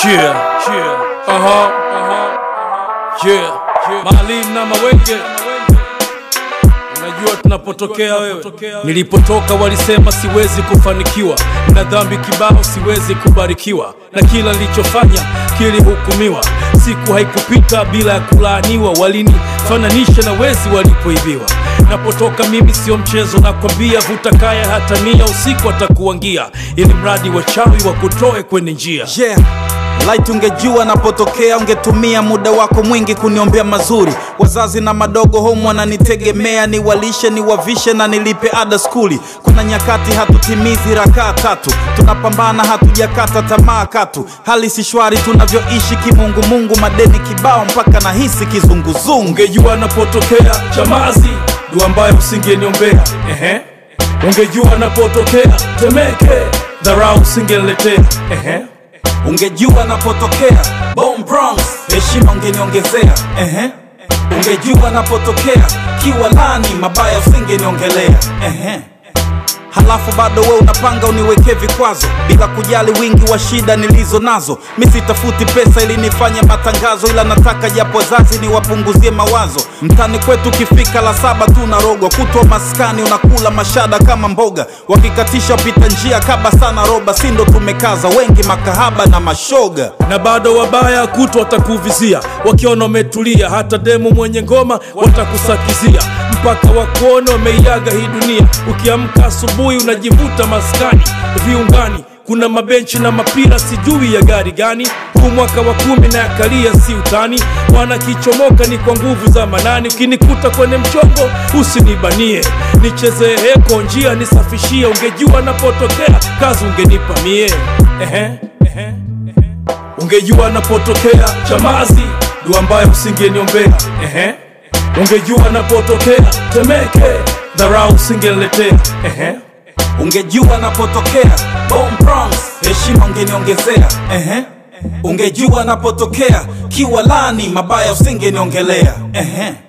Yeah, yeah, aha, aha, yeah, yeah. Maalim na Mawenge, unajua tunapotokea wewe. Nilipotoka walisema siwezi kufanikiwa, na dhambi kibao siwezi kubarikiwa, na kila nilichofanya kilihukumiwa. Siku haikupita bila ya kulaaniwa, walinifananisha na wezi walipoibiwa. Napotoka mimi sio mchezo, nakwambia, vuta kaya hata nia, usiku atakuangia, ili mradi wachawi wakutoe kwenye njia. yeah. Light ungejua napotokea, ungetumia muda wako mwingi kuniombea mazuri. Wazazi na madogo home wananitegemea, niwalishe, niwavishe na nilipe ada skuli. Kuna nyakati hatutimizi rakaa tatu, tunapambana hatujakata tamaa katu. Hali si shwari tunavyoishi kimungumungu, madeni kibao mpaka nahisi kizunguzungu. Ungejua napotokea Chamazi, dua ambayo usingeniombea. Ehe, ungejua napotokea Temeke, dharau usingeniletea. Ehe, Ungejua napotokea Bone Bronx, heshima ungeniongezea. Ehe. Ungejua napotokea Kiwalani, mabaya usingeniongelea. Ehe. Halafu bado we unapanga uniwekee vikwazo bila kujali wingi wa shida nilizo nazo. Mi sitafuti pesa ili nifanye matangazo, ila nataka japo wazazi niwapunguzie mawazo. Mtani kwetu ukifika la saba tu unarogwa, kutwa maskani unakula mashada kama mboga, wakikatisha pita njia kaba sana roba, si ndo tumekaza wengi makahaba na mashoga. na bado wabaya kuto watakuvizia, wakiona umetulia, hata demu mwenye ngoma watakusakizia, mpaka wakuona wameiaga hii dunia. Ukiamka asubuhi unajivuta maskani viungani, kuna mabenchi na mapira, sijui ya gari gani. Huu mwaka wa kumi na yakalia, si utani, wanakichomoka ni kwa nguvu za manani. Ukinikuta kwenye mchongo usinibanie, nichezee heko njia nisafishie. Ungejua napotokea kazi ungenipa mie. Ehe, ehe, ehe. Ungejua napotokea Chamazi, dua ambayo usingeniombea. Ehe, ungejua napotokea Temeke, dharau usingeniletea. Ehe, Ungejua napotokea Bone Bronx, heshima ungeniongezea. Ehe. Ungejua napotokea Kiwalani, mabaya usingeniongelea. Ehe.